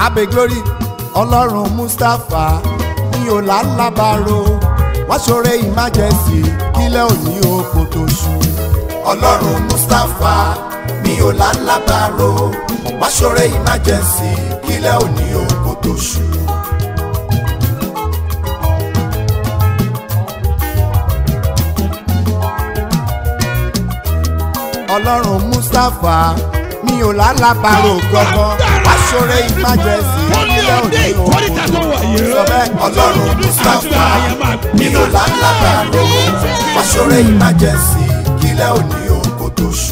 abe glory ọlọ́run mustapha mi ò lálábàárò wọ́n ṣoore emergency kílẹ̀ òní oko tó ṣú. ọlọ́run mustapha mi ò lálábàárò wọ́n ṣoore emergency kílẹ̀ òní oko tó ṣú. ọlọ́run mustapha mi ò lálábàárò gbọ́gbọ́ wọ́n ṣoore emergency kílẹ̀ òní oko tó ṣú. sọ bẹ́ẹ̀ ọlọ́run mustapha mi ò lálábàárò wọ́n ṣoore emergency kílẹ̀ òní oko tó ṣú.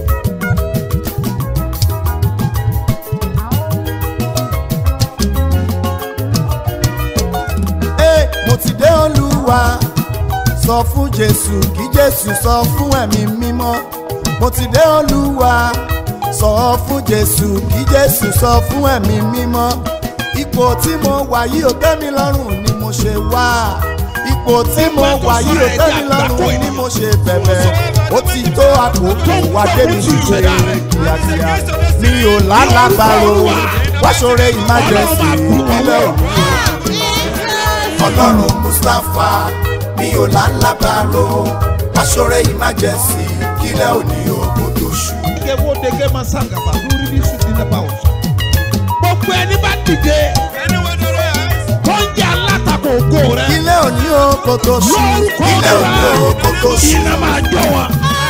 Ee, mo ti dé olúwa sọ fún jésù kí jésù sọ fún ẹ̀mí mímọ́ mo ti dé olúwa sọ fún jésù kí jésù sọ fún ẹ̀mí mímọ́ ipò tí mo wà yìí ò tẹ́ mi lọ́rùn ni mo ṣe wá ipò tí mo wà yìí ò tẹ́ mi lọ́rùn ni mo ṣe bẹ̀bẹ̀ ó ti tó àkókò wá débi ṣíṣe kíákíá mi ò lálàbàrò wá ṣoore emergency ìpínlẹ̀ òní ọlọ́run mustapha mi ò lálábàárò aṣọ́rẹ́ emergency kílẹ̀ òní ogun tó ṣú. Ike wo dege ma sangaba lórí ní sùn nínú ẹ̀bá ọ̀sán. Gbogbo ẹni bá dìde tó ń jẹ́ alátakò ògo rẹ̀. kílẹ̀ òní ogun tó ṣú. Lórúkọ kílẹ̀ òní ogun tó ṣú. iná máa jọ wọn.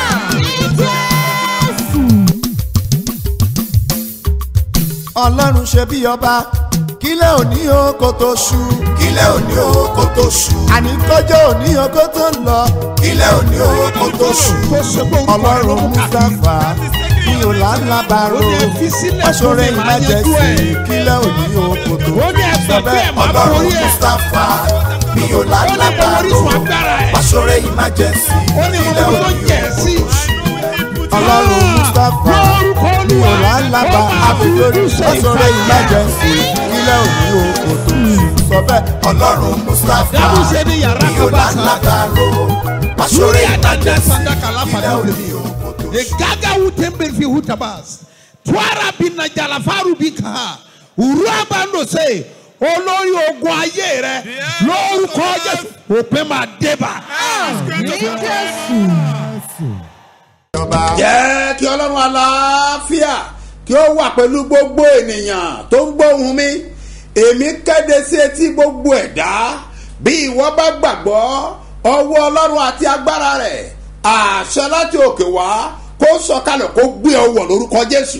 ọlọ́run ṣe bí ọba kílẹ̀ òní ogun tó ṣú. kílẹ̀ òní ogun tó ṣú. àní kọjọ́ òní ogun tó ń lọ. kílẹ̀ òní ogun tó ṣú. Tó ṣe pé orúkọ rẹ̀ ló ọlọ́run mú káàkiri. mustapha mi ò lálábàárò Ó ní fi sílẹ̀ aṣọ́rẹ́ fún mi, máa yanjú emergency ẹ̀. kílẹ̀ òní ogun tó ṣú. Ó ní ẹgbẹ́ pé ẹ̀ máa ọlọ́run borí ẹ̀. mustapha mi ò Ó ní mo lálábàárò orísun agbára ẹ̀. aṣọ́rẹ́ emergency Ó ní mo kílẹ̀ mọ tó òní jẹ̀ sí. ọlọ́run mustapha Lórúkọ mi ò Olúwa, lálábà ó máa àbílórí fojú ṣe aṣọ́rẹ́ ìfàyà. emergency kílẹ̀ òní oko tó ṣú. sọ bẹ́ẹ̀ ọlọ́run mustapha Dábùsẹ̀ ní yàrá mi ò kan bá sá. lálábàárò aṣọ́rẹ́ Lórí àdájọ́ emergency sàdákà láfàdà kílẹ̀ òde. òní oko tó ṣú. Egaga wutembe fi hutabas. Twara bina jalafaru bika. Uraba ndo se. Olórí ogun ayé rẹ lórúkọ Jésù òpin máa débà. jẹ́ kí ọlọ́run aláfíà kí ó wà pẹ̀lú gbogbo ènìyàn tó ń gbóhùn mi èmi kéde sí etí gbogbo ẹ̀dá bí ìwọ bá gbàgbọ́ ọwọ́ ọlọ́run àti agbára rẹ̀ àṣẹ láti òkè wá kó sọ̀kalẹ̀ kó gbé ọwọ́ lórúkọ jésù.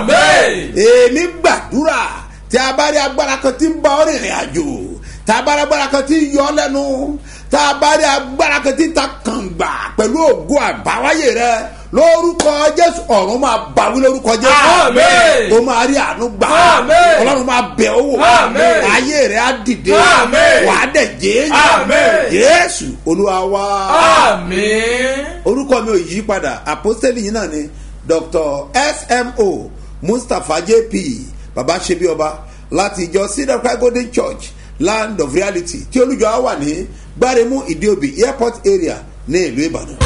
èmi gbàdúrà tí a bá rí agbára kan tí ń bá ọ rìnrìn àjò tá a bá rí agbára kan tí ń yọ ọ lẹ́nu tá a bá rí agbára kan tí ń ta kàngbà pẹ̀lú ògo àbáwáyé rẹ lórúkọ jésù ọ̀run máa bàwí lórúkọ jésù Àmín. o máa rí àánú gbà Àmín. ọlọ́run máa bẹ̀ ọ́ wò Àmín. ayé rẹ̀ á dìde Àmín. wàá dẹ̀ jẹ́ Àmín. jésù olúwa wá Àmín. orúkọ mi ò yí padà àpọ́sítélì yìí náà ni dr smo mustapha jp baba ṣebi ọba láti ìjọ cedar cry golden church land of reality tí olùjọ á wà ní gbáremú ìdíòbí airport area ní ìlú ìbàdàn.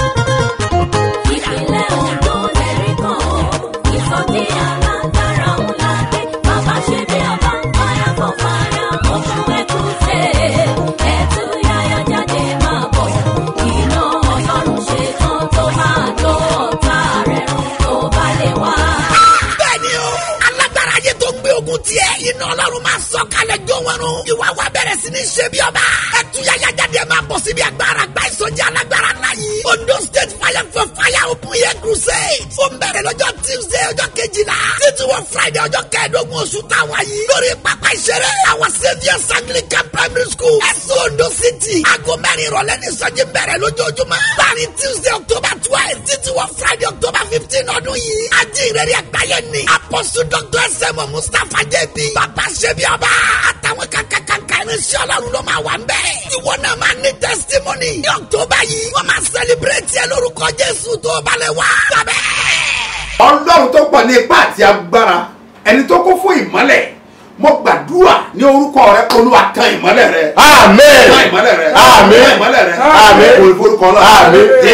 ìpínlẹ̀ ogun lẹ́rí kan ìsọjí alágbára ńlá dé bàbá ṣe bí ọba fire for fire oṣù ẹkùnṣe ẹtù yáyá jáde máa bọ̀ iná ọlọ́run ṣe tán tó máa jó ọ̀tá rẹ̀ run tó bá lè wá. bẹ́ẹ̀ni o alágbára ayé tó gbé ogun tiẹ̀ iná ọlọ́run máa sọ kalẹ̀ jó wọn run ìwà wa bẹ̀rẹ̀ sí ní ṣe bí ọba ẹtúyàyà jáde máa bọ̀ síbi agbára gba ìsọjí alágbára ńlá yìí ondo state fire for fire open air crusade ó ń bẹ̀rẹ̀ lọ́jọ́ tuesday ọjọ́ kejìlá títí wọ friday ọjọ́ kẹẹ̀ẹ́dógún oṣù táwa yìí lórí pápá ìṣeré àwọn saviours anglican primary school ẹ̀sùn ondo city aago mẹ́rin ìrọ̀lẹ́ ní ìsọjí bẹ̀rẹ̀ lójoojúmọ́ láàrin tuesday october twelve títí wọ friday october fifteen ọdún yìí ajínrere àgbáyé ni apostle dr sm mustapha jb bàbá ṣẹbi ọba àtàwọn kankankanka irinṣẹ́ ọlọ́run ló máa wà ń bẹ̀. ìwọ náà máa ní testimony ní october yìí wọ́n máa celebrate ẹ lórúkọ jésù tó balẹ̀ wá. sábẹ́. ọlọ́run tó pọ̀ ní ipá àti agbára ẹni tó kún fún ìmọ́lẹ̀ mo gbàdúrà ní orúkọ rẹ olúwa tan ìmọ́lẹ̀ rẹ. Àmín. tan ìmọ́lẹ̀ rẹ. Àmín. tan ìmọ́lẹ̀ rẹ. Àmín. olùforúkọ náà. Àmín. jésù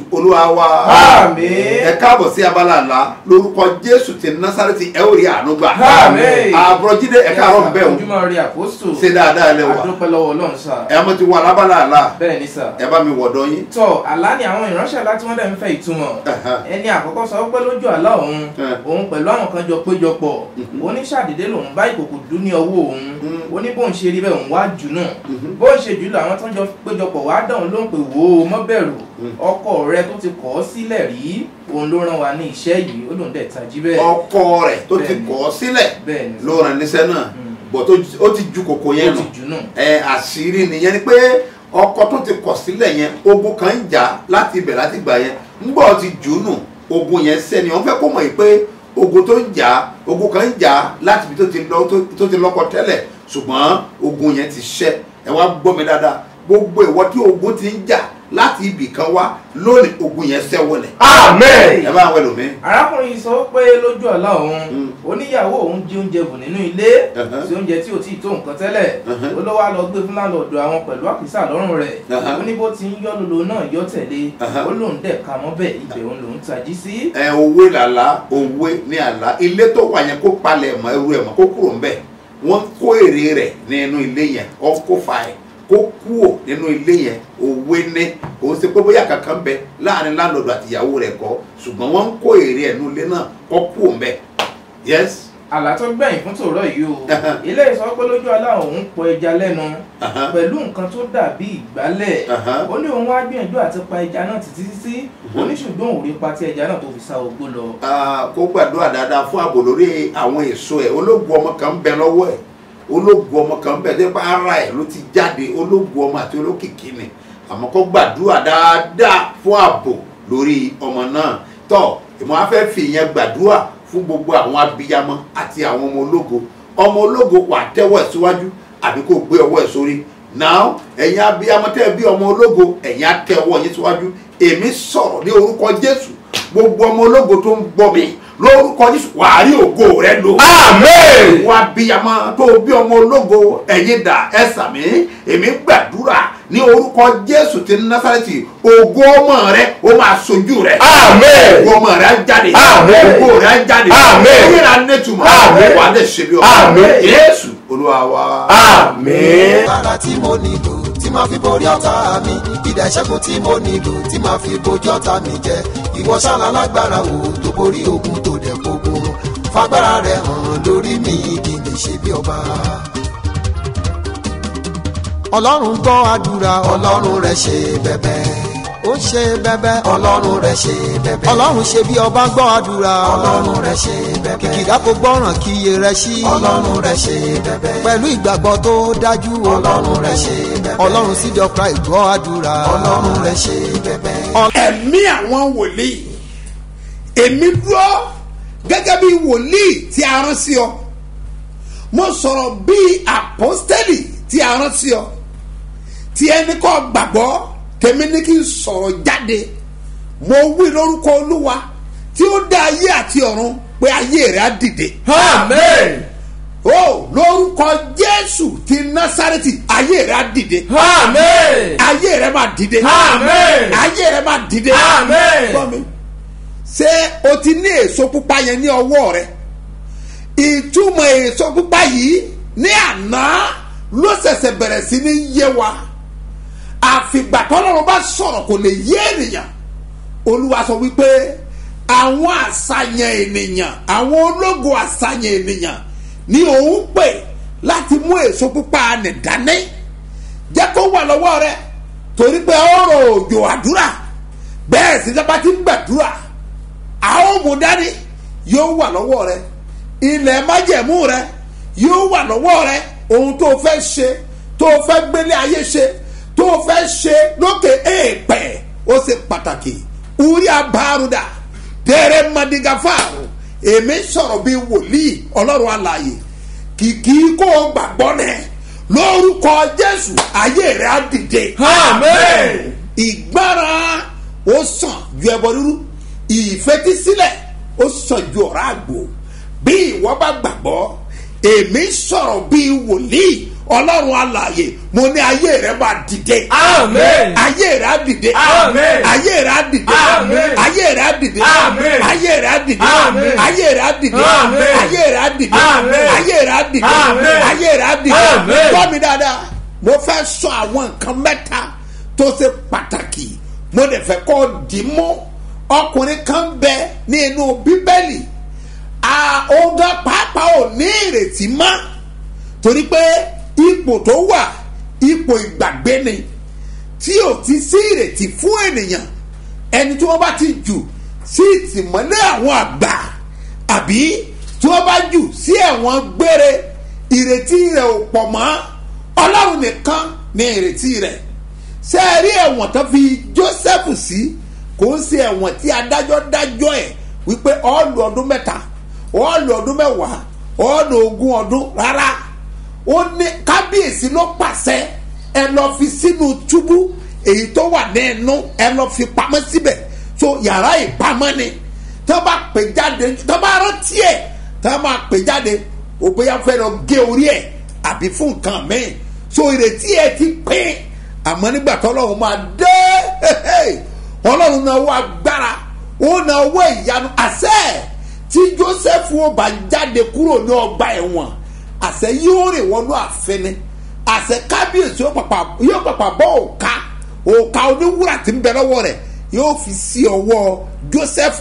olúwa wa Àmín. ẹ káàbọ̀ sí abala àlá lórúkọ jésù ti násàrẹ́tì ẹ ò rí àánú gbà Àmín. àbúrọ̀jídé ẹ káàárọ̀ bẹ́ẹ̀ o ojúmọ́ rí àpòsù ṣe dáadáa lẹ wà àdúpẹ́ lọ́wọ́ ọlọ́run sà ẹ mo ti wà lábala àlá bẹ́ẹ̀ ni sà ẹ bá mi wọ̀dọ̀ yín tọ́ àlá ni àwọn ìránṣẹ́ láti wọ́n dẹ̀ ń fẹ́ ìtumọ̀ Ẹ̀hẹ́. ẹni àkọ́kọ́ sọ pé lójú àlá òun Ẹ̀. òun pẹ̀lú àwọn kan jọ péjọpọ̀ oníṣàdédé lòun bá ìkòkò dún ní ọwọ́ òun Mhm. ó ní bóun ṣe rí bẹ́ẹ̀ òun wá jù náà bóun ṣe jù lọ àwọn tó ń jọ péjọpọ̀ wá dáhùn ló ń pè wò ó mọ́ bẹ̀rù ọkọ rẹ tó ti kọ̀ ọ́ sílẹ̀ rí òun ló rán wa ní iṣẹ́ yìí ó lòun dẹ̀ tají bẹ́ẹ̀ ọkọ rẹ̀ tó ti Bẹ́ẹ̀ni. kọ̀ ọ́ sílẹ̀ bẹ́ẹ̀ ni ló ràn níṣẹ́ náà bọ̀ tó ó ti ju kòkò ó yẹn ti nù jù náà ẹ àṣírí nìyẹn ni pé ọkọ tó ti kọ̀ sílẹ̀ yẹn ogun kan ń jà láti ibẹ̀ láti gbà yẹn ńgbọ́ ti jù ú nù ogun yẹn sẹ́ni wọ́n fẹ́ kó mọ̀ yìí pé ogun tó ń jà ogun kan ń jà láti ibi tó ti lọ tó- tó ti lọ́kọ tẹ́lẹ̀ ṣùgbọ́n ogun yẹn ti ṣẹ́ ẹ wá gbọ́ mi dáadáa gbogbo ìwọ tí ogun ti ń jà láti ibì kan wá lónìí ogun yẹn ṣẹ́ wọlé amen ẹ bá wẹ̀ lómi arákùnrin yìí sọ pé lójú ọ̀la òun Mm. oníyàwó òun jí oúnjẹ bù nínú ilé Uh-huh. sí oúnjẹ tí ò tí ì tó nǹkan tẹ́lẹ̀ Uh-huh. ó ló wá lọ gbé fún láńlọ́ọ̀dù àwọn pẹ̀lú àkísà lọ́rùn rẹ̀ Uh-huh. ó ní bó ti ń yọ́ lolo náà yọ́ tẹ̀lé Uh-huh. ó lóun dẹ̀ ka mọ́bẹ̀ ibẹ̀ òun lòún tají sí. ẹ òwe làlá òwe ní àlá ilé tó wà yẹn kó palẹ̀ mọ́ ẹrú ẹ̀ mọ́ kó kúrò ńbẹ̀ wọ́n kó èrè rẹ̀ nínú ilé yẹn kó kó fa ẹ̀ kó kúò nínú ilé yẹn òwe ní òun ṣe pé bóyá kankan bẹ láàrin láńlọ́dọ̀ àtìyàwó rẹ̀ kọ́ ṣùgbọ́n wọ́n ń kó èrè ẹ̀ nínú ilé náà kó kúò ńbẹ̀ yes àlá tó gbẹ̀yìn fún tòrọ yìí o Uh-huh. ilé ìsọ pé lójú ọ̀la òun pọ ẹja lẹ́nu Uh-huh. pẹ̀lú nǹkan tó dàbí ìgbálẹ̀ Uh-huh. ó ní òun wá gbìyànjú àti pa ẹja náà títí títí ó ní ṣùgbọ́n òun rí pa tí ẹja náà tó fi sá ogbó lọ. Ah, kó gbàdúrà dáadáa fún ààbò lórí àwọn èso ẹ ológun ọmọ kan ń bẹ lọ́wọ́ ẹ ológun ọmọ kan ń bẹ tẹ́pẹ́ ara ẹ ló ti jáde ológun ọmọ àti olókìkí ni àmọ́ kó gbàdúrà dáadáa fún ààbò lórí ọmọ náà tọ́ ìmọ̀ afẹ́ fi ìyẹn gbàdúrà fún gbogbo àwọn abiyamọ àti àwọn ọmọ ológo ọmọ ológo wà tẹ́wọ́ ẹ̀ síwájú àbí kó gbé ọwọ́ ẹ̀ sórí now ẹ̀yin abiyamọ tẹ́ ẹ bí ọmọ ológo ẹ̀yin á tẹ ọwọ́ yín síwájú èmi sọ̀rọ̀ ní orúkọ jésù gbogbo ọmọ ológo tó ń gbọ́ mi lórúkọ jésù wàá rí ògo rẹ lò. Amen. wá bíyamọ tó bí ọmọ ológo ẹ̀yin dà ẹ sàmí èmi gbàdúrà ní orúkọ jésù ti násàrẹ́tì ògo ọmọ rẹ ó máa sojú rẹ. Amen. ògo ọmọ rẹ á jáde. Amen. ògo rẹ á jáde. Amen. ó yẹra nẹ́tùmọ̀. Amen. wà á lè ṣe bí ọmọ. Amen. jésù olúwa wa. Amen. agbára tí mo nílò tí máa fi borí ọ̀tá mi ìdá ìṣẹ́gun tí mo nílò tí máa fi bojú ọ̀tá mi jẹ ìwọ ṣáná lágbára wo tó borí ogun tó dẹ̀ gbogbo fagbára rẹ hàn lórí mi kí n lè ṣe bí ọba. ọlọ́run gbọ́ àdúrà ọlọ́run rẹ̀ ṣe bẹ́bẹ́ ó ṣe bẹ́bẹ́ ọlọ́run rẹ̀ ṣe bẹ́bẹ́ ọlọ́run ṣe bí ọba gbọ́ àdúrà ọlọ́run rẹ̀ ṣe bẹ́bẹ́ kìkìdá kò gbọ́ràn kí iye rẹ̀ ṣí ọlọ́run rẹ̀ ṣe bẹ́bẹ́ pẹ̀lú ìgbàgbọ́ tó dájú ọlọ́run rẹ̀ ṣe bẹ́bẹ́ ọlọ́run síjọ christ gbọ́ àdúrà ọlọ́run rẹ̀ ṣe bẹ́bẹ́. ẹ̀mí àwọn wòlíì èmi dúró gẹ́gẹ́ bí wòlíì tí a rán sí ọ mo sọ̀rọ̀ bí àpọ́stẹ́lì tí a rán sí ọ tí ẹni kọ́ gbàgbọ́ tèmi ní kí n sọ̀rọ̀ jáde mo wí lórúkọ olúwa tí ó dá ayé àti ọ̀run pé ayé rẹ̀ á dìde Amen. o lórúkọ jésù ti násárẹ́tì ayé rẹ̀ á dìde Amen. ayé rẹ̀ máa dìde Amen. ayé rẹ̀ máa dìde Amen. gbọ́ mi ṣé o ti ní èso pupa yẹn ní ọwọ́ rẹ ìtumọ̀ èso pupa yìí ní àná ló ṣẹ̀ṣẹ̀ bẹ̀rẹ̀ sí ní yé wa àfìgbà tọ́lọ́run bá sọ̀rọ̀ kò lè yé ènìyàn olúwa sọ wípé àwọn àṣàyàn ènìyàn àwọn ológo àṣàyàn ènìyàn ni òun pè láti mú èso pupa nì dání jẹ́ kó wà lọ́wọ́ rẹ torí pé ọ̀rọ̀ òjò àdúrà bẹ́ẹ̀ sì dábàá ti ń gbàdúrà a ó mú dání yóò wà lọ́wọ́ rẹ ilẹ̀ májẹ̀mú rẹ yóò wà lọ́wọ́ rẹ ohun tó fẹ́ ṣe tó fẹ́ gbélé ayé ṣe tó fẹ́ ṣe lókè èèpẹ̀ ó ṣe pàtàkì uri abaruda dèrè madigafaru èmi sọ̀rọ̀ bíi wòlíì ọlọ́run alààyè kìkì kó o gbàgbọ́ nẹ lórúkọ jésù ayé rẹ á dìde. Amen. ìgbára ó sàn ju ẹbọ rírú ìfetísílẹ̀ ó sàn ju ọ̀rá àgbò bí ìwọ bá gbàgbọ́ èmi sọ̀rọ̀ bíi wòlíì ọlọ́run alààyè mo ní ayé rẹ máa dìde Amen. ayé rẹ á dìde Amen. ayé rẹ á dìde Amen. ayé rẹ á dìde Amen. ayé rẹ á dìde Amen. ayé rẹ á dìde Amen. ayé rẹ á dìde Amen. ayé rẹ á dìde Amen. ayé rẹ á dìde Amen. gbọ́ mi dáadáa mo fẹ́ sọ àwọn nǹkan mẹ́ta tó ṣe pàtàkì mo dẹ̀ fẹ́ kọ́ dì mọ́ ọkùnrin kan bẹ ní inú bíbélì ọ̀gá pàápàá ò ní ìrètí mọ́ torí pé ipò tó wà ipò ìgbàgbé ni tí ò ti sí ìrètí fún ènìyàn ẹni tí wọ́n bá ti jù sí ìtìmọ́lé àwọn àgbà àbí tí wọ́n bá jù sí ẹ̀wọ̀n gbére ìrètí rẹ̀ ò pọ̀ mọ́ ọlọ́run nìkan ní ìrètí rẹ̀ ṣé ẹ rí ẹ̀wọ̀n tó fi joseph sí kò ń ṣe ẹ̀wọ̀n tí adájọ́ dájọ́ ẹ̀ wípé ọ̀ọ́lù ọdún mẹ́ta ọ̀ọ́lù ọdún mẹ́wàá ọ̀ọ́lù ogún ọdún rárá ó ní kábíyèsí ló pàṣẹ ẹ lọ fi sínú túbú èyí tó wà ní ẹnu ẹ lọ fi pamọ́ síbẹ̀ so yàrá ìpamọ́ ni tó bá pè jáde tó bá rántí ẹ̀ tó bá pè jáde ó bóyá fẹ́ lọ gé orí ẹ̀ àbí fún nǹkan mẹ́rin so ìrètí ẹ̀ ti pín àmọ́ nígbà tó ọlọ́run máa dé ọlọ́run náà wọ agbára ó náà wọ ìyanu àṣẹ tí joseph ó bá jáde kúrò ní ọgbà ẹ̀wọ̀n àṣẹ yóò rìn wọnú àfẹnẹ àṣẹ kábíyèsí yóò pàpà yóò pàpà bọ́ òka òka oníwúrà tí ń bẹ lọ́wọ́ rẹ̀ yóò fi sí ọwọ́ joseph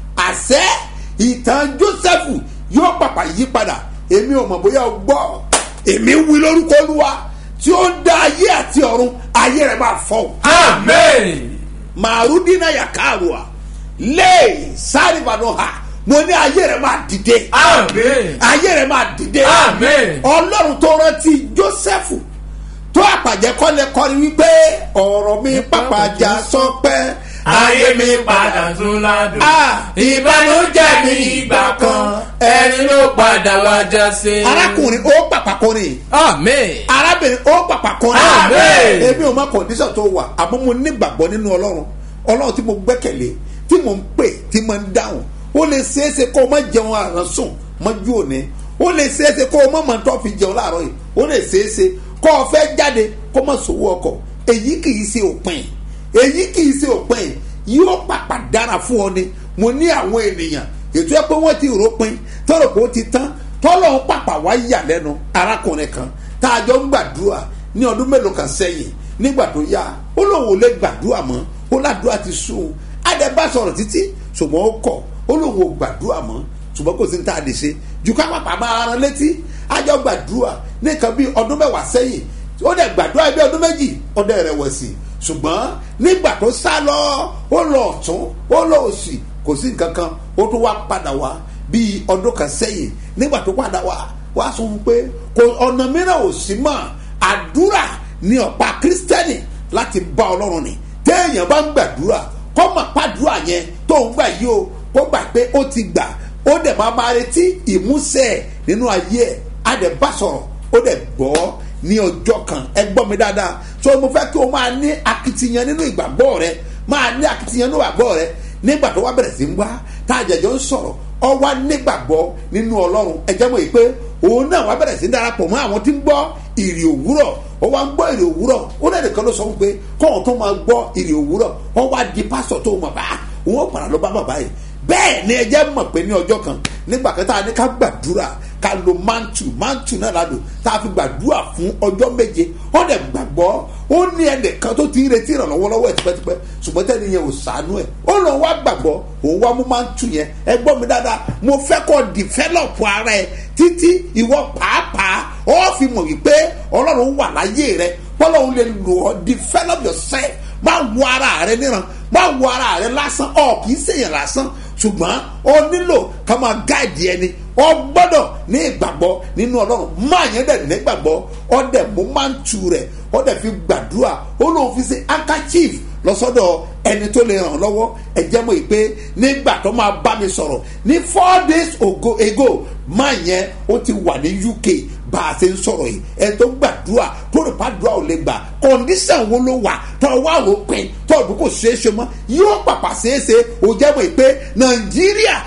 àṣẹ ìtàn joseph yóò pàpà yí padà èmi ò mọ̀ bóyá o gbọ́ èmi wí lórúkọ olúwa tí ó ń dá ayé àti ọ̀run ayé rẹ̀ máa fọ́ o Amen. màrúdínà yàkàrùà lé sárìbàdàn ha mo ní ayé rẹ̀ máa dìde Amen. ayé rẹ̀ máa dìde Amen. ọlọ́run tó rántí joseph tó àpàjẹ́ kọ́lẹ̀ kọ́ni wípé ọ̀rọ̀ mi pàpàjà sọpẹ́ ayé mi padà tún ládùn. Ah. ìbànújẹ́ mi ìgbà kan ẹni ló padà wá já sí. arákùnrin ó pàpàkùnrin amen. arábìnrin ó pàpàkùnrin Amen. èmi ò mọ kọ̀ǹdíṣàn tó wà àmọ́ mo nígbàgbọ́ nínú ọlọ́run ọlọ́run tí mo gbẹ́kẹ̀lé tí mo ń pè tí mo ń dáhùn ó lè ṣeéṣe kó o má jẹun àrùn sùn mọ́jú òní ó lè ṣeéṣe kó o má mọ̀ tó fi jẹun láàárọ̀ yìí ó lè ṣeéṣe kó o fẹ́ jáde kó o má sòwò ọkọ̀ èyí kì í ṣe òpin èyí kì í ṣe òpin yóò pàpà dára fún ọ ni mo ní àwọn ènìyàn ètò ẹ pé wọ́n ti ròpin tọ́rọ̀ pé ó ti tán tọ́lọ̀ ń pàpà wá yà lẹ́nu arákùnrin kan tá a jọ ń gbàdúrà ní ọdún mélòó kan sẹ́yìn nígbà tó yá ó lóun ò lè gbàdúrà mọ́ ó ládùúrà ti sùn un adẹ́bá sọ̀rọ̀ títí ṣùgbọ́n ó kọ̀ ó lóun ò gbàdúrà mọ́ ṣùgbọ́n kò sí ní tá a lè ṣe jù ká pàpà máa ran létí àjọ gbàdúrà ní nǹkan bíi ọdún mẹ́wàá sẹ́yìn ó dẹ̀ gbàdúrà bí ọdún méjì ó dẹ̀ rẹ̀wẹ̀sì ṣùgbọ́n nígbà tó sá lọ ó lọ ọ̀tún ó lọ òsì kò sí nǹkan kan ó tún wá padà wá bíi ọdún kan sẹ́yìn nígbà tó padà wá wá sọ fún pé kò ọ̀nà mìíràn ò sí mọ́ àdúrà ní ọ̀pá kírísítẹ́nì láti bá ọlọ́run ni téèyàn bá ń gbàdúrà kọ́ mọ̀ pàdúrà yẹn tó ń gbà yìí o kó gbà pé ó ti gbà ó dẹ̀ máa máa retí ìmúṣẹ ẹ̀ nínú ayé ẹ̀ á dẹ̀ bá sọ̀rọ̀ ó dẹ̀ gbọ́ ní ọjọ́ kan ẹ gbọ́ mi dáadáa so mo fẹ́ kí o máa ní akitiyan nínú ìgbàgbọ́ rẹ máa ní akitiyan nínú ìgbàgbọ́ rẹ nígbà tó wá bẹ̀rẹ̀ sí ń wá tá a jẹjọ́ ń sọ̀rọ̀ ọ wá nígbàgbọ́ nínú ọlọ́run ẹ jẹ́ mọ̀ yìí pé òun náà wá bẹ̀rẹ̀ sí ń darapọ̀ mọ́ àwọn tí ń gbọ́ ìrì òwúrọ̀ ó wá ń gbọ́ ìrì òwúrọ̀ ó náà nìkan ló sọ pé kọ́ọ̀n tó máa gbọ́ ìrì òwúrọ̀ ó wá di pásítọ̀ tó mọ̀ bá òun ó padà ló bá bàbá yìí bẹ́ẹ̀ ni ẹ jẹ́ mọ̀ pé ní ọjọ́ kan nígbà kan tá a ní ká gbàdúrà ká lo mantu mantu náà la lò tá a fi gbàdúrà fún ọjọ́ méje ó dẹ̀ gbàgbọ́ ó ní ẹnìkan tó ti ń retí ìrànlọ́wọ́ lọ́wọ́ ẹ̀ tipẹ́tipẹ́ ṣùgbọ́n tẹ́ni yẹn ò sànú ẹ̀ ó lọ wá gbàgbọ́ òun wá mú mantu yẹn ẹ gbọ́ mi dáadáa mo fẹ́ kọ́ dìfẹ́lọ̀pù ara ẹ títí ìwọ pàápàá ó fi mọ̀ wípé ọlọ́run wà láyé rẹ bọ́lọ́run lè lò ọ́ develop yourself má wo ara rẹ níran má wo ara rẹ lásán ọ kì í ṣèyàn lásán ṣùgbọ́n ó nílò ká máa gáàdì ẹni ọ gbọ́dọ̀ ní ìgbàgbọ́ nínú ọlọ́run máa yẹn dẹ̀ nígbàgbọ́ ọ dẹ̀ mú máa ń tu rẹ̀ ọ dẹ̀ fi gbàdúrà ó lóun fi ṣe handkerchief lọ́sọ́dọ̀ ẹni tó lè ràn lọ́wọ́ ẹ̀jẹ̀ mọ̀ pé nígbà tó máa bá mi sọ̀rọ̀ ní four days ago, ago máa yẹn ó ti wà ní uk bá a ṣe ń sọ̀rọ̀ yìí ẹni tó gbàdúrà tó rò pàdúrà ò lè gbà kọ́ndíṣàn wo ló wà tó wà rò pin tó ọdún kò ṣeé ṣe mọ́ yóò pàpà ṣeé ṣe ó jẹ́ mọ̀ pé nàìjíríà tẹ́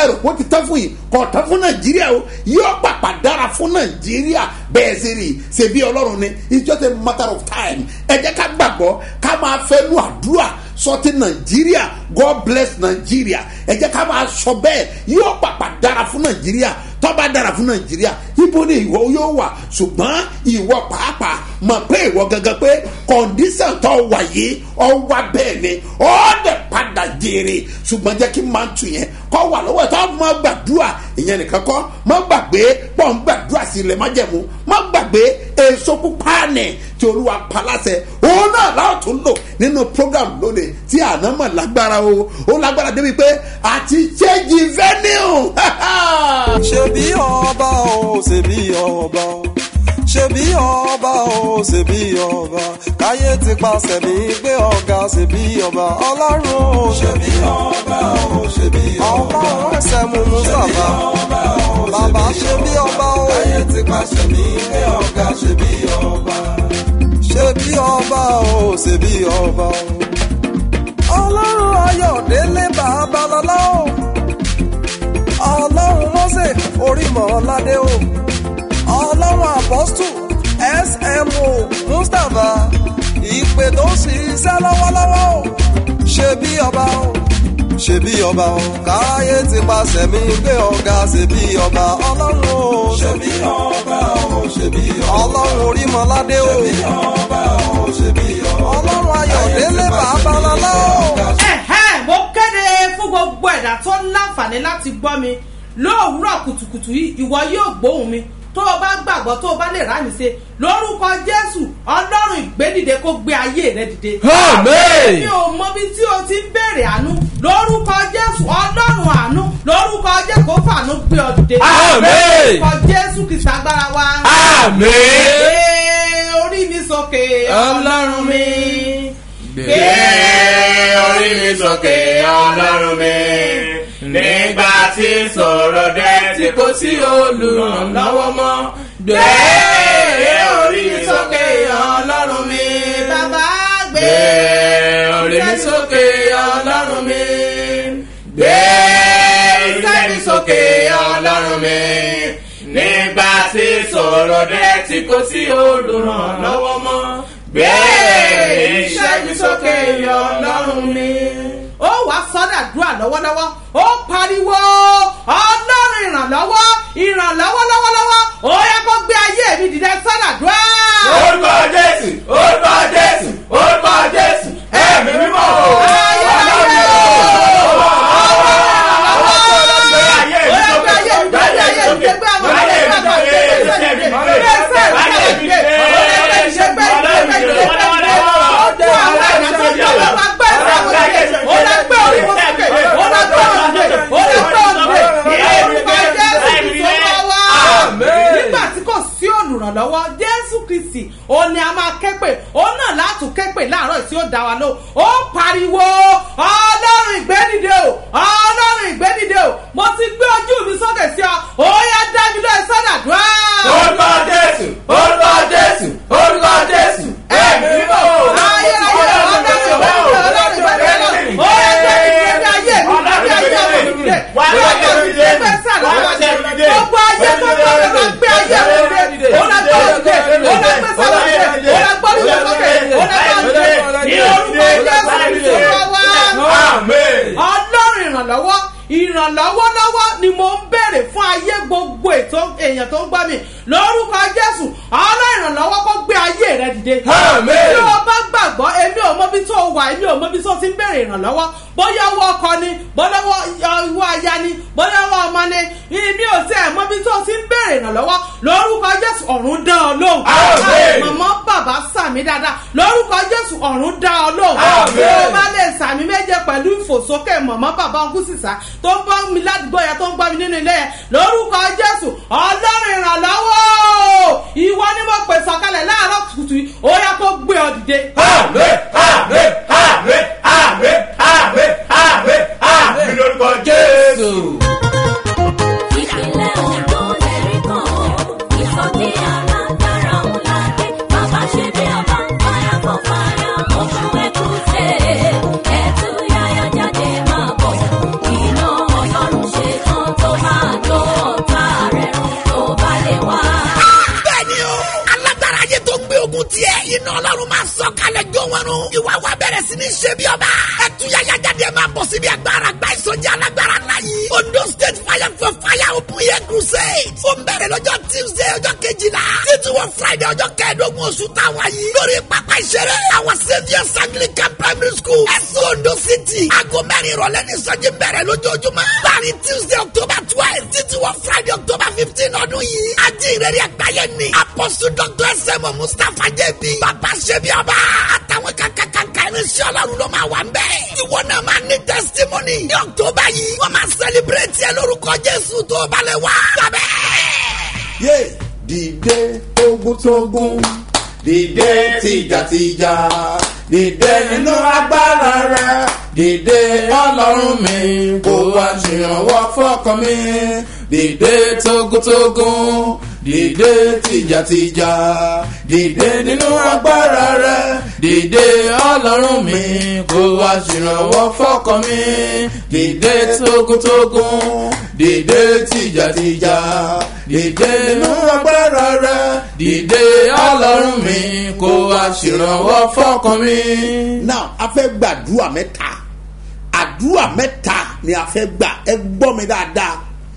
rò pé ó ti tán fún yìí kò tán fún nàìjíríà o yóò pàpà dára fún nàìjíríà bẹ́ẹ̀ sì rí ṣe bí ọlọ́run ni it's just a matter of time ẹ jẹ́ ká gbàgbọ́ ká máa fẹ́ nu àdúrà sọtí nàìjíríà god bless nàìjíríà ẹ jẹ́ ká máa sọ bẹ́ẹ̀ yóò pàpà dára fún nàìjíríà tọ́ba dára fún nàìjíríà ibo ni ìwọ yóò wà ṣùgbọ́n ìwọ pàápàá mọ̀ pé ìwọ gangan pé kọ̀ǹdíṣàn tó wà yìí ọ wá bẹ́ẹ̀ ni ọ dẹ̀ padà jèrè ṣùgbọ́n jẹ́ kí n máa tù yẹn kọ́ wà lọ́wọ́ ẹ̀ tó máa gbàdúrà ìyẹn nìkan kọ́ má gbàgbé pọ̀ ń gbàdúrà sí ilẹ̀ májẹ̀mú má gbàgbé èso pupa nì tí olúwa paláṣẹ òun náà láwọn tún lò nínú program lónìí tí àná mọ̀ lágbára o ó lágbára débi pé àti ṣéjì venue ṣebí ọba o ṣebí ọba o ṣebí ọba o ṣebí ọba káyé ti pàṣẹ mi gbé ọ̀gá ṣebí ọba ọlọ́run o ṣebí ọba o ṣebí ọba ọlọ́run ẹsẹ̀ mú mustapha bàbá ṣebí ọba o káyé ti pàṣẹ mi gbé ọ̀gá ṣebí ọba ṣebí ọba o ṣebí ọba o ọlọ́run ayọ̀délé babalọ́lá o ọlọ́run mọ́sẹ̀ orímọ̀ọ́ládé o ọlọ́run apọ́stù smo mustapha ìpè tó ń ṣiṣẹ́ lọ́wọ́lọ́wọ́ o ṣe bí ọba o ṣe bí ọba o káyé ti pàṣẹ mi gbé ọ̀gá ṣe bí ọba ọlọ́run o ṣe bí ọba o ṣe bí ọba ọlọ́run orímọ̀ọ́ládé o ṣe bí ọba o ṣe bí ọba ọlọ́run ayọ̀délé babalọ́lá o. ẹ̀hẹ́ mo kéde fún gbogbo ẹ̀dá tó ń láǹfààní láti gbọ́ mi lóòwúrọ̀ kùtùkùtù yìí ìwọ yóò gbóhùn mi tó o bá gbàgbọ́ tó o bá lè ráàyè ṣe lórúkọ jésù ọlọ́run ìgbédìde kó gbé ayé rẹ dìde. Àmín. mi ò mọ bí tí o ti ń béèrè àánú lórúkọ jésù ọlọ́run àánú lórúkọ jésù kó fàánú gbé ọ dìde. Àmín. lórúkọ jésù kìsà agbára wa. Àmín. gbé orí mi sókè ọlọ́run mi. gbé orí mi sókè ọlọ́run mi nígbà tí sọ̀rọ̀ dé tí kò sí olùrànlọ́wọ́ mọ́ gbé orí mi sókè ọlọ́run mi bàbá gbé gbé orí mi sókè ọlọ́run mi gbé iṣẹ́ mi sókè ọlọ́run mi nígbà tí sọ̀rọ̀ dé tí kò sí olùrànlọ́wọ́ mọ́ gbé iṣẹ́ mi sókè ọlọ́run mi. ó wá sọ́dà dúà lọ́wọ́lọ́wọ́ ó pariwo ọlọ́run ìrànlọ́wọ́ ìrànlọ́wọ́ lọ́wọ́lọ́wọ́ ó yẹ kó gbé ayé mi dìde sọ́dà dúà. orúkọ jésù orúkọ jésù orúkọ jésù ẹ̀mí mímọ́ nígbà tí kò sí olùrànlọ́wọ́ jésù kristi òun ni a máa ké pè òun náà látún ké pè láàárọ̀ tí ó dá wa lóhùn ó pariwo ọlọ́run ìgbédìde o ọlọ́run ìgbédìde o mo ti gbé ojú mi sókè sí ọ ó yá dá mi lóye sọ́dàdúrà. orúkọ jésù orúkọ jésù orúkọ jésù ẹ̀mí mímọ́ ayé ayé ọlọ́run ìgbédìde ọlọ́run ìgbédìde ó yá gbé mi gbé ayé mi gbé ayé mi gbé gbé mi gbé gbé sàlọ́ gbogbo ayé tó gbọ́ mi máa gbé ayé mi gbé ó lọ gbé òkè ó lọ gbé sàlọ́ gbé ó lọ gbọ́ mi sókè ó lọ gbé òkè ní orúkọ jésù ìṣòro wa ọlọ́run ìrànlọ́wọ́ ìrànlọ́wọ́ lọ́wọ́ ni mo ń béèrè fún ayé gbogbo ètò èèyàn tó ń gbọ́ mi lórúkọ jésù ọlọ́run ìrànlọ́wọ́ kó gbé ayé rẹ dìde. Àmín. bí o bá gbàgbọ́ èmi ò mọbi tó wà èmi ò mọbi tó ti ń béèrè ìrànlọ́wọ́ bóyá owó ọkọ ni bóyá owó owó aya ni bóyá owó ọmọ ni èmi ò tí ẹ̀ mọbi tó ti ń béèrè ìrànlọ́wọ́ lórúkọ jésù ọ̀run dán ọ lóhùn. Àmín. màmá bàbá sàmì dáadáa lórúkọ jésù ọ̀run dán ọ lóhùn. Àmín. bí o bá lè sàmì méje pẹ̀lú ìfòsókè mọ̀mọ́ bàbá ọkùn sísá tó ń bọ́ mi ládùúgbò yẹn tó ń gbọ́ mi nínú ilé yẹn lórúkọ jésù ọlọ́run ìrànlọ́wọ́ ìwọ ni mo pè sọ̀kalẹ̀ láàárọ̀ kùtù yìí ó yá kó gbé ọ dìde. àmín àmín àmín àmín àmín àmín àmín lórúkọ jésù. ìpínlẹ̀ ondo lẹ́rí kan ìsọdí alágbára ńlá dé bàbá ṣe bí ọba fire for fire oṣù ẹ̀kúṣe ẹ̀tú yáyá jáde máa bọ̀ iná ọlọ́run ṣe tán sí ní ṣe bí ọba. ẹtúyàyà jáde ẹ máa bọ̀ síbi agbára gba ìsọjí alágbára ńlá yìí. ondo state fire for fire open air crusade. ó ń bẹ̀rẹ̀ lọ́jọ́ tuesday ọjọ́ kejìlá. títí wọ friday ọjọ́ kẹẹ̀ẹ́dógún oṣù táwa yìí. lórí pápá ìṣeré àwọn saviours anglican primary school. ẹ̀sùn ondo city. aago mẹ́rin ìrọ̀lẹ́ ní ìsọjí bẹ̀rẹ̀ lójoojúmọ́. láàrin tuesday october twelve títí wọ friday october fifteen ọdún yìí. ajé ìrẹ́rẹ́ àgbáyé ni. apostle dr sm mustapha jẹ́bi. bàbá ṣẹ́bi ọba. àtàwọn kankankanka irinṣẹ́ ọlọ́run ló máa wà ń bẹ̀. ìwọ náà máa ní testimony. ní october yìí wọ́n máa celebrate ẹ lórúkọ jésù tó balẹ̀ wá. sábẹ́. yé dìde tógúntógún dìde tìjàtìjà dìde nínú agbára rẹ dìde ọlọ́run mi kó wá ṣèrànwọ́ fọ́kàn mi dìde tógúntógún dìde tìjàtìjà dìde nínú agbára rẹ dìde ọlọ́run mi kó wá ṣèrànwọ́ fọ́kàn mi dìde tógúntógún dìde tìjàtìjà dìde nínú agbára rẹ dìde ọlọ́run mi kó wá ṣèrànwọ́ fọ́kàn mi. now a fẹ́ gbàdúrà mẹ́ta àdúrà mẹ́ta ni a fẹ́ gbà ẹ gbọ́ mi dáadáa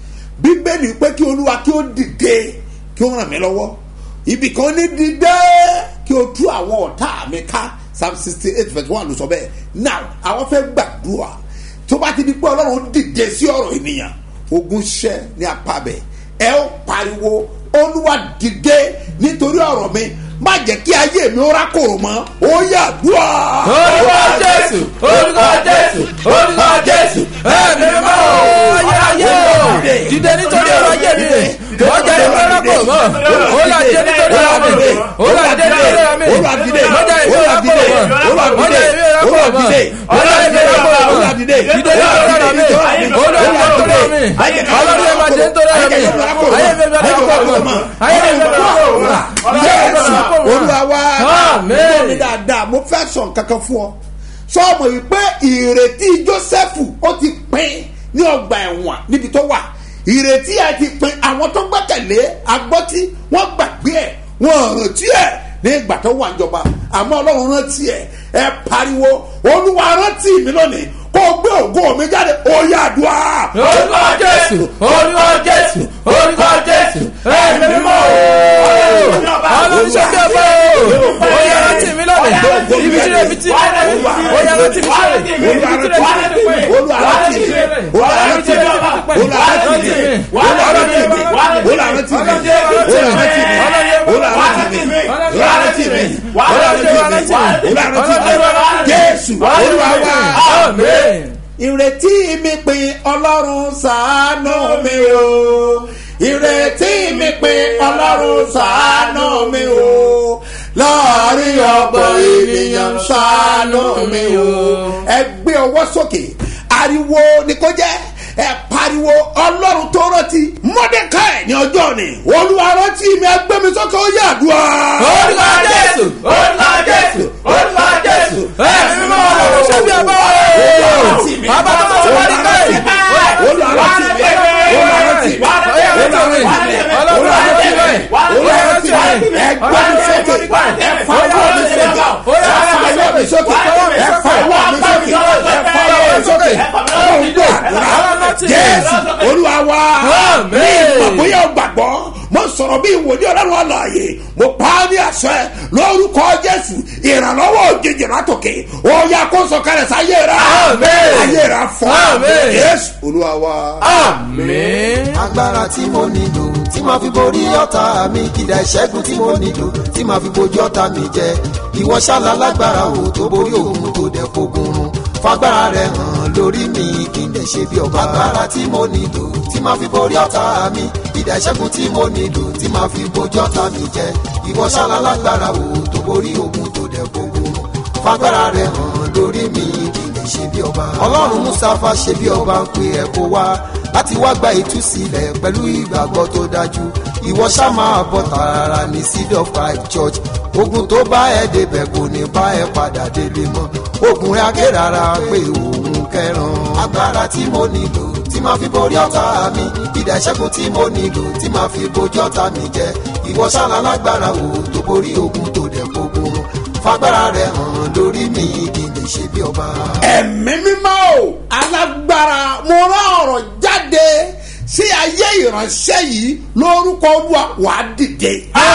bíbélì pé kí olúwa kí ó dìde kí ó ràn mí lọ́wọ́ ibì kan ní dìde kí o tú àwọn ọ̀tá mi ká psalm sixty eight verse one ló sọ bẹ́ẹ̀ now àwọn fẹ́ gbàdúrà tó bá ti di pé ọlọ́run dìde sí ọ̀rọ̀ ènìyàn ogun ṣẹ́ ní apá bẹ̀ ẹ ó pariwo olúwa dìde nítorí ọ̀rọ̀ mi má jẹ́ kí ayé mi ó rákòrò mọ́ ó yà dùà. orúkọ jésù orúkọ jésù orúkọ jésù ẹ̀mí mọ́ ayé ayé o dìde nítorí ọ̀rọ̀ ayé mi ọjà ìwé rákò mọ́ ó là dìde nítorí ọ̀rọ̀ mi ó là dìde nítorí ọ̀rọ̀ mi ọjà ìwé rákò mọ́ ọjà ìwé rákò mọ́ ọjà ìwé rákò mọ́ dìde nítorí ọ̀rọ̀ mi ó là dìde nítorí ọ̀rọ̀ mi ọlọ́run yẹn máa dìde nítorí ọ̀rọ̀ mi ayé mi bẹ́ẹ̀ rákò mọ́ ayé mi bẹ́ẹ̀ rákò mọ́ jésù olúwa wa Àmín. gbọ́ mi dáadáa mo fẹ́ sọ nǹkankan fún ọ sọ́ọ̀mù yìí pé ìrètí jósẹ́fù ó ti pín ní ọgbà ẹ̀wọ̀n níbi tó wà ìrètí ẹ̀ ti pín àwọn tó gbẹ́kẹ̀lé agbọ́tí wọ́n gbàgbé ẹ̀ wọ́n rántí ẹ̀ ní ìgbà tó wà níjọba àmọ́ ọlọ́run rántí ẹ̀ ẹ pariwo olúwa rántí mi lónìí kó o gbé ògo mi jáde ó yá àdúrà. orúkọ jésù orúkọ jésù orúkọ jésù ẹ̀mí mímọ́ ọlọ́run ṣe bí ọba o ó yẹ rántí mi lọ́dẹ̀ ibi tí rẹ̀ mi ti ó yẹ rántí mi sọ̀rọ̀ ibi tí rẹ̀ mi ti pẹ́ olúwa rántí mi olúwa rántí mi olúwa rántí mi olúwa rántí mi olúwa rántí mi olúwa rántí mi olúwa rántí mi olúwa rántí mi olúwa rántí mi olúwa rántí mi jésù olúwa wa amen. ìrètí mi pin ọlọ́run ṣàánú mi o ìrètí mi pin ọlọ́run ṣàánú mi o láàrin ọ̀pọ̀ ènìyàn ṣàánú mi o. ẹ gbé ọwọ́ sókè ariwo ni kò jẹ́ ẹ pariwo ọlọ́run tó rántí mọ́dékáì ní ọjọ́ ni olúwa rántí mi ẹ gbé mi sókè ó yàdúrà. orúkọ jésù orúkọ jésù orúkọ jésù ẹ̀mí mímọ́ ọlọ́run ṣe bí ọba o bàbá tó tó wọlé káyì olúwa rántí mi olúwa rántí mi olúwa rántí mi olúwa rántí mi olúwa rántí mi ẹ gbé mi sókè ẹ fa ọwọ́ mi sókè ẹ fa ọwọ́ mi sókè ẹ fa ọwọ́ mi sókè ẹ fa ọwọ́ mi sókè ọlọ́run gbọ́ jésù olúwa wa ní ìmọ̀ bóyá o gbàgbọ́ mo sọ̀rọ̀ bí ìwòlíì ọlọ́run àlàyé mo pa á ní àṣẹ lórúkọ jésù ìrànlọ́wọ́ òjijì látòkè ó yà kó sọ̀kalẹ̀ sáyé rà ayé rà fọ́ jésù olúwa wa. amen. agbára tí mo nílò tí màá fi borí ọ̀tá mi kìdá ìṣẹ́gun tí mo nílò tí màá fi bojú ọ̀tá mi jẹ ìwọ ṣáàlà lágbára o tó borí òun tó dẹ̀ fogun run fagbára rẹ hàn lórí mi kí n lè ṣe bí ọba agbára tí mo nílò tí màá fi borí ọ̀tá mi kìdá ìṣẹ́gun tí mo nílò tí màá fi bojú ọ̀tá mi jẹ ìwọ ṣáàlà lágbára o tó borí òun tó dẹ̀ fogun run fagbára rẹ hàn lórí mi kí n lè ṣe bí ọba ọlọ́run mustapha ṣe bí ọba ń pe ẹ̀ kó wá láti wá gba ìtúsílẹ̀ pẹ̀lú ìgbàgbọ́ tó dájú ìwọ ṣá máa bọ̀ tààrà ní seed of christ church ogun tó bá ẹ débẹ̀ kò ní bá ẹ padà délé mọ́ ogun rẹ̀ akérara pé òun kẹran agbára tí mo nílò tí máa fi borí ọ̀tá mi ìdá ìṣẹ́gun tí mo nílò tí máa fi bojú ọ̀tá mi jẹ ìwọ ṣáná lágbára wo tó borí ogun tó dẹ̀ gbogbo fagbára rẹ̀ hàn lórí mi kí n lè lè ṣe bí ọba. ẹ̀mí mímọ́ o alágbára mo rán ọ̀rọ̀ jáde sí ayé ìránṣẹ́ yìí lórúkọ olúwa wà á dìde.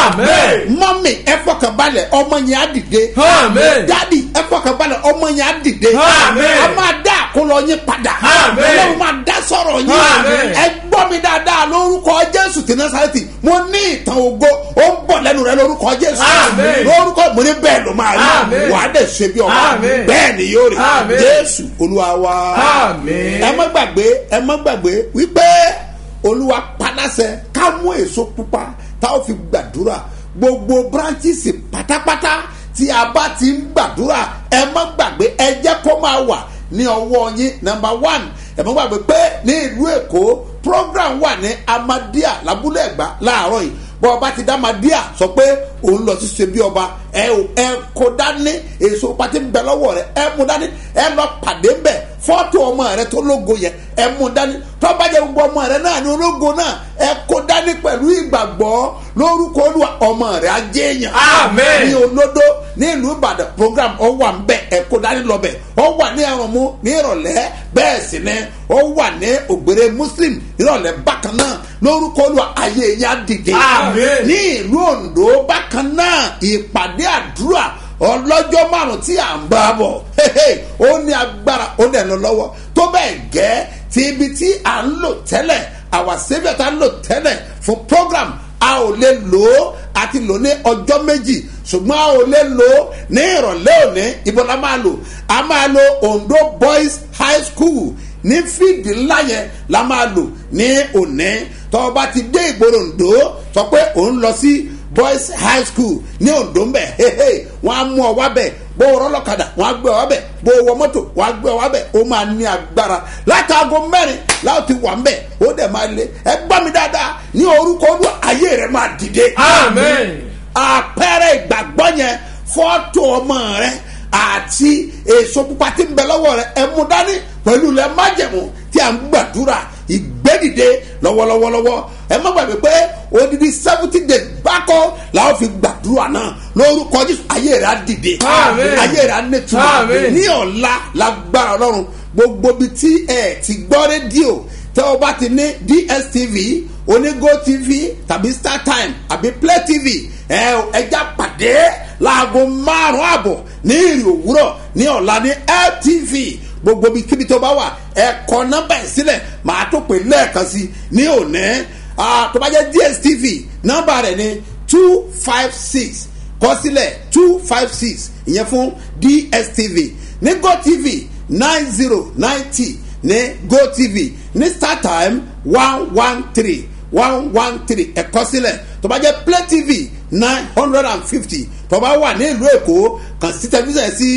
Amen. mọ́mì ẹ fọkànbalẹ̀ ọmọ yẹn á dìde. Amen. dádì ẹ fọkànbalẹ̀ ọmọ yẹn á dìde. Amen. a máa dá àkólọ yín padà. Amen. ọlọ́run máa dá sọ̀rọ̀ yín. Amen. ẹ gbọ́ mi dáadáa lórúkọ jésù tí násàrẹ́tì mo ní ìtàn ògo ó ń bọ̀ lẹ́nu rẹ lórúkọ jésù. Amen. lórúkọ mo ní bẹ́ẹ̀ ló máa rí. Amen. wà á dẹ̀ ṣe bí ọba. Amen. bẹ́ẹ̀ ni yóò rí. Amen. jésù olúwa wa. Amen. ẹ má gbàgbé ẹ má gbàgbé wípé olúwa paláṣẹ ká mú èso pupa tá a fi gbàdúrà gbogbo branches pátápátá tí a bá ti ń gbàdúrà ẹ má gbàgbé ẹ jẹ́ kó máa wà ní ọwọ́ yín number one ẹ má gbàgbé pé ní ìlú èkó program wà ní amadia lábúlé ẹ̀gbá láàárọ̀ yìí bọ́ ọba ti dá amadia sọ pé òun lọ sí ṣe bí ọba ẹ ò ẹ kó dání èso pati ń bẹ lọ́wọ́ rẹ ẹ mú dání ẹ lọ pàdé ń bẹ fọ́tò ọmọ rẹ tó lógo yẹ ẹ mú dání tọ́bajẹ́ gbogbo ọmọ rẹ náà ní ológo náà ẹ kó dání pẹ̀lú ìgbàgbọ́ lórúkọ olúwa ọmọ rẹ ajé èèyàn Amen. ní olódó ní ìlú ìbàdàn program ọ wà ń bẹ ẹ kó dání lọ bẹ ọ wà ní ẹrùnmú ní ìrọ̀lẹ́ bẹ́ẹ̀ sì ni ọ wà ní ògbèrè muslim ìrọ̀lẹ́ bákan náà lórúkọ olúwa ayé yẹn á dìde Amen. ní ìlú ondo bákan náà ìpàdé àdúrà ọlọ́jọ́ márùn tí à ń bá a bọ̀ hehe, ó ní agbára ó dẹ̀ lọ lọ́wọ́ tó bẹ́ẹ̀ gẹ́ ti ibi tí à ń lò tẹ́lẹ̀ àwa sẹ́fẹ̀ tá ń lò tẹ́lẹ̀ fún program a ò lè lò ó àti lò ní ọjọ́ méjì ṣùgbọ́n a ò lè lò ó ní ìrọ̀lẹ́ òní ibo la máa lò a máa lo ondo boys high school ní fíìdì ńlá yẹn la máa lò ní òní tọ́ ọ bá ti dé ìgboro ondo sọ pé òun lọ sí boys high school ní ondo ń bẹ̀ hehe wọ́n á mú ọ wá bẹ̀ bó o rọ́lọ́kadà wọ́n á gbé ọ wá bẹ̀ bó o wọ mọ́tò wọ́n á gbé ọ wá bẹ̀ ó máa ní agbára látàgọ́ mẹ́rin láti wà ń bẹ̀ ó dẹ̀ máa lé ẹ gbọ́ mi dáadáa ní orúkọ olú ayé rẹ̀ máa dìde. Amen. àpẹẹrẹ ìgbàgbọ́ yẹn fọ́tò ọmọ rẹ àti èso pupa tí ń bẹ lọ́wọ́ rẹ ẹ mú dání pẹ̀lú ilẹ̀ májẹ̀mú tí a ń gbàdúrà ìgbẹ́dìde lọ́wọ́lọ́wọ́lọ́wọ́ ẹ má gbàgbé pé odidi seventy days bákọ́ làwọn fi gbàdúrà náà lórúkọ jésù ayé rẹ̀ á dìde Àmín. ayé rẹ̀ á nítumọ̀ Àmín. ní ọ̀la lágbára ọlọ́run gbogbo ibi tí ẹ ti gbọ́ rédíò tẹ́ ọ bá ti ní dstv onígo tv tàbí startime àbí play tv ẹ ẹja pàdé láago márùn àbọ̀ ní ìrì òwúrọ̀ ní ọ̀la ní ltv gbogbo ibi kíbi tó bá wà ẹ kọ nọ́mbà ẹ̀ sílẹ̀ màá tó pè lẹ́ẹ̀kan sí ní òní Ah, tó bá jẹ́ dstv nọ́mbà rẹ̀ ní two five six kọ sílẹ̀ two five six ìyẹn fún dstv ní gotv nine zero ninety ní gotv ní startime one one three one one three ẹ̀kọ́ sílẹ̀ tó bá jẹ́ play tv nine hundred and fifty tó bá wà ní ìlú èkó kàn sí tẹlifíṣàn sí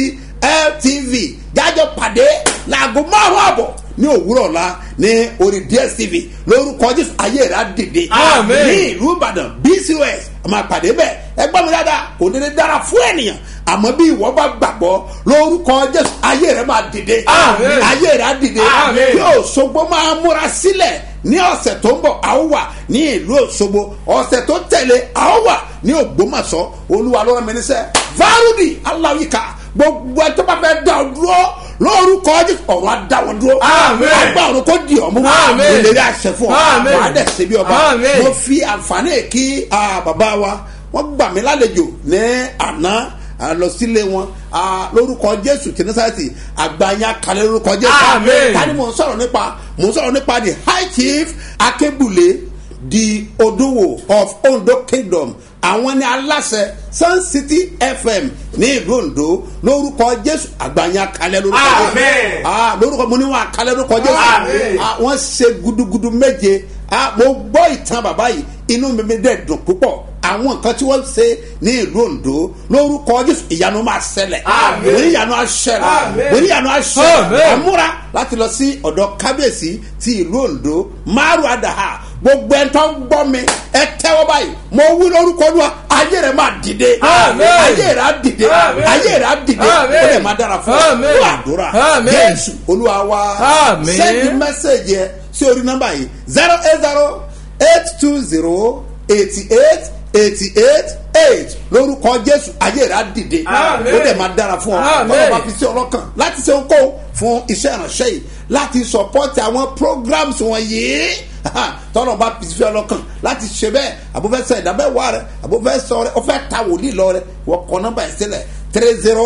ltv jájọ pàdé láago márùn àbọ̀ ní òwúrọ̀ ọ̀la ní orí dstv lórúkọ jésù ayé rẹ̀ á dìde Àmín. ní ìlú ìbàdàn bcos a máa pàdé bẹ́ẹ̀ ẹgbọ́n mi dáadáa kò ní lè dára fún ènìyàn àmọ́ bí ìwọ bá gbàgbọ́ lórúkọ jésù ayé rẹ̀ máa dìde Àmín. ayé rẹ̀ á dìde Àmín. kí òṣogbo máa múra sílẹ̀ ní ọ̀sẹ̀ tó ń bọ̀ a ó wà ní ìlú òṣogbo ọ̀sẹ̀ tó tẹ̀lé a ó wà ní ògbómọ̀ṣọ́ olúwa ló rán mi níṣẹ́ fárúdì aláwìká gbogbo ẹ tó bá fẹ́ dá ọ dúró lórúkọ jésù ọ̀rọ̀ á dá wọn dúró Àmín. àgbà ọ̀run kò di ọ̀mú Àmín. ìlérí àṣẹ fún ọ Àmín. wàá dẹ̀ ṣe bí ọba Àmín. mo fi àǹfààní kí ah, bàbá wa wọ́n gbà mí lálejò ní àná ah, lọ sílé wọn ah, lórúkọ jésù tẹnifásitì àgbáyé kalẹ̀ lórúkọ jésù Àmín. tani mo ń sọ̀rọ̀ nípa mo ń sọ̀rọ̀ nípa the high chief akébùlé di odowo of ondo kingdom àwọn ní aláṣẹ sun city fm ní ìlú ondo lórúkọ jésù àgbáyé kalẹ̀ lórúkọ jésù Àmín. ah lórúkọ mo ní wọn àkálẹ̀ lórúkọ jésù Àmín. ah wọ́n ṣe gudugudu méje ah mo gbọ́ ìtàn bàbá yìí inú mi mi dẹ̀ dùn púpọ̀ àwọn nǹkan tí wọ́n ṣe ní ìlú ondo lórúkọ jésù ìyanu máa ṣẹlẹ̀ Àmín. orí ìyanu á ṣẹlẹ̀ Àmín. orí ìyanu á ṣẹlẹ̀ Àmín. àmúra láti lọ sí ọ̀dọ̀ kábíyèsí ti ìlú ondo márùn àdàhà gbogbo ẹ̀ tó ń gbọ́ mi ẹ tẹ́wọ́ báyìí mo wí lórúkọ olúwa ayé rẹ̀ máa dìde Àmín. ayé rẹ̀ á dìde Àmín. ayé rẹ̀ á dìde ó Àmín. lè máa dára fún ọ Àmín. fún àdúrà Àmín. jésù olúwa wa Àmín. sẹ́ni mẹ́sẹ̀gì ẹ sí orí nọ́mbà yìí zero eight zero eight two zero eighty eight eighty eight eight lórúkọ jésù ayé rẹ̀ á dìde Àmín. ó dẹ̀ máa dára fún ọ Àmín. tọ́lọ́ bá fi sí ọlọ́kàn láti ṣe okòó fún iṣẹ́ ìránṣẹ́ yìí láti sọpọ́tì àwọn programs wọ̀nyí tọ́lọ́ bá fi sí ọlọ́kàn láti ṣe bẹ́ẹ̀ àbúfẹ́sẹ̀ ìdábẹ́wà rẹ àbúfẹ́sẹ̀ rẹ ọ̀fẹ́ ta wòlíì lọ rẹ wọ́n kọ́ nọ́mbà ẹ̀ sílẹ̀ three zero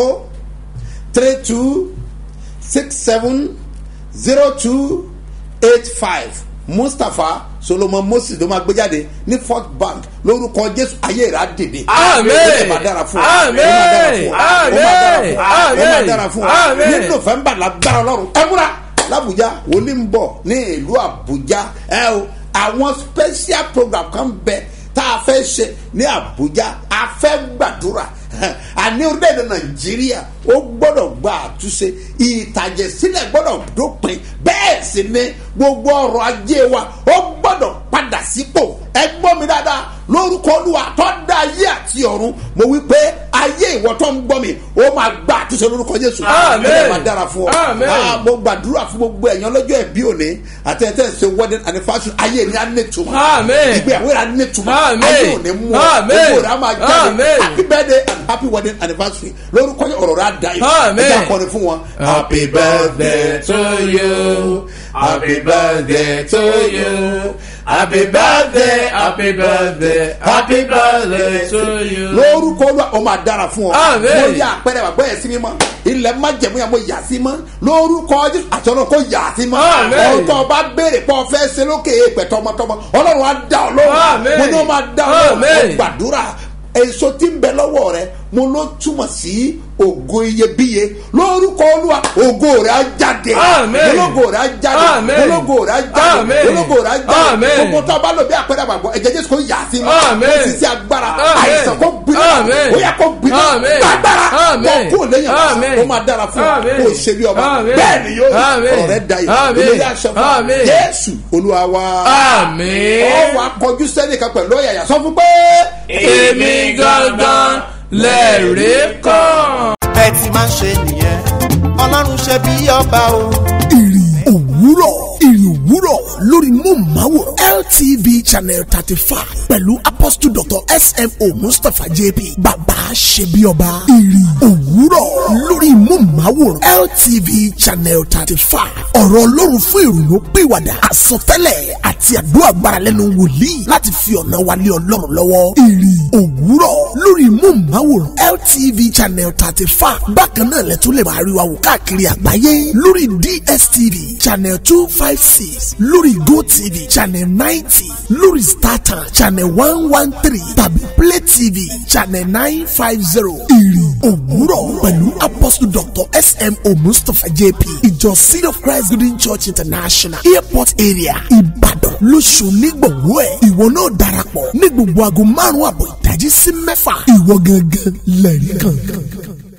three two six seven zero two eight five mustapha solomon moses ló máa gbé jáde ní fort bank lórúkọ jésù ayé rà dìde Àmín. ó lè máa dára fún ọ Àmín. ó máa dára fún ọ ó máa dára fún ọ ó máa Àmín. dára fún ọ Àmín. ní november lágbára ọlọ́run ẹ múra làbújá wòlíì ń bọ̀ ní ìlú àbújá ẹ o àwọn special program kan bẹ tá a fẹ́ ṣe ní àbújá a fẹ́ gbàdúrà àní orílẹ̀-èdè nàìjíríà ó gbọ́dọ̀ gba àtúnṣe ìtàjẹ̀sílẹ̀ gbọ́dọ̀ dópin bẹ́ẹ̀ sì ni gbogbo ọrọ̀ ajé wa ó gbọ́dọ̀ padà sípò ẹ gbọ́ mi dáadáa lórúkọ olúwa tó dá ayé àti ọ̀run mo wí pé ayé ìwọ tó ń gbọ́ mi ó máa gba àtúnṣe lórúkọ jésù Àmín. ẹ máa dára fún ọ Àmín. Ah, mo gbàdúrà fún gbogbo ẹ̀yàn lọ́jọ́ ẹ̀bí òní àti ẹ̀tẹ́ ṣe wedding anniversary ayé ni a ní tuma Àmín. ìgbéyàwó rẹ̀ a ní tuma Àmín. ayé òní mú ọ Àmín. gbogbo rẹ̀ a máa jáde Àmín. happy birthday and happy wedding anniversary lórúkọ yẹn ọ̀rọ̀ rẹ̀ á da yìí Àmín. ẹ jẹ́ akọni fún wọn. Happy birthday to you. Happy birthday to you. Happy birthday, happy birthday, happy birthday to you. lórúkọ olúwa ó máa dára fún ọ Àmín. mo yà àpẹẹrẹ àgbẹ̀ yẹn sí mímọ́ ilẹ̀ má jẹ̀mú yà mo yà sí mọ́ lórúkọ jésù àti ọlọ́run kò yà sí mọ́ Àmín. ohun tó o bá béèrè pé o fẹ́ ṣe lókè èèpẹ̀ tọmọtọmọ ọlọ́run á dá ọ lóhùn Àmín. mo ní o máa dá ọ lóhùn Àmín. mo gbàdúrà èso tí ń bẹ lọ́wọ́ rẹ mo ló túmọ̀ sí ògo iyebíye lórúkọ olúwa ògo rẹ á jáde Àmín. ológo rẹ á jáde Àmín. ológo rẹ á jáde Àmín. ológo rẹ á jáde Àmín. gbogbo tó a bá lò bí àpẹẹrẹ àgbàgbọ́ ẹ̀jẹ̀ jésù kò yà sí mọ́ Àmín. ó sì sí agbára Àmín. àìsàn kò gbiná Àmín. ó yẹ kó gbiná Àmín. gbàgbára Àmín. kó kó lẹ́yìn Àmín. àṣà ó máa dára fún ọ Àmín. kó o ṣe bí ọba Àmín. bẹ́ẹ̀ ni yóò Àmín. ọ̀rọ̀ rẹ da yìí Àmín. ilé yà ṣe fún Àmín. jésù olúwa wa Àmín. ọ wà kọjú sẹ́nìkan pẹ̀lú ọ̀yàyà sọ fún pé. Èmi gangan lẹ́rìí kan. bẹ́ẹ̀ ti máa ń ṣe nìyẹn ọlọ́run ṣe bí ọba o. ìrì òwúrọ̀ ìrì òwúrọ̀ lórí móhùnmáwòrán LTV channel thirty five pẹ̀lú apostle dr smo mustapha jp bàbá ṣebíọba ìrì òwúrọ̀ lórí móhùnmáwòrán LTV channel thirty five ọ̀rọ̀ ọlọ́run fún ìrònú pìwàdà àsọtẹ́lẹ̀ àti àdúrà gbára lẹ́nu wòlíì láti fi ọ̀nà wa lé ọlọ́run lọ́wọ́ ìrì òwúrọ̀ lórí móhùnmáwòrán LTV channel thirty five bákan náà lẹ́tọ́ lè máa rí wa wò káàkiri àgbáyé lórí DSTV channel two five six lórí GoTV channel ninety lórí StarTimes channel one one three tàbí Play TV channel nine five zero ìrì òwúrọ̀ pẹ̀lú apostle dr smo mustapha jp ìjọ seed of christ golden church international airport area ìbàdàn lóṣù nígbòwó ẹ̀ ìwọ náà darapọ̀ ní gbogbo aago márùn-ún àbọ̀ ìdájí sí mẹ́fà ìwọ gangan lẹ́rìí kan.